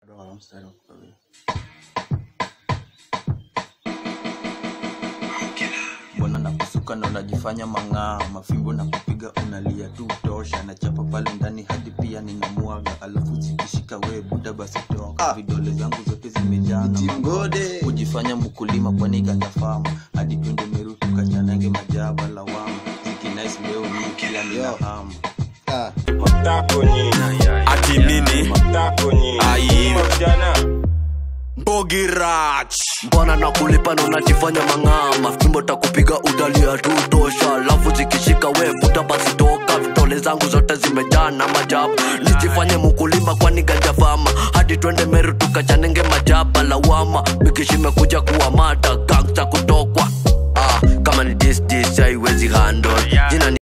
Roho mstari wa kumi. mbona nakusuka na unajifanya mang'aa mafimbo na kupiga unalia tu tosha na chapa pale ndani hadi pia ninamwaga alafu zikishika we buda basi toka vidole zangu zote zimejaa na Timgode. kujifanya mkulima kwani gandafama hadi twende meru tukachanange majaba lawama zikinais leo ni kila nina hamu Ah, ati nini ai bogirach mbona na kulipa na unajifanya mang'ama fimbo takupiga udalia tu tosha alafu zikishika we puta basi toka vitole zangu zote zimejaa na majabu nijifanye mkulima kwani gajafama hadi twende meru tukachanenge majaba lawama bikishimekuja kuwa mata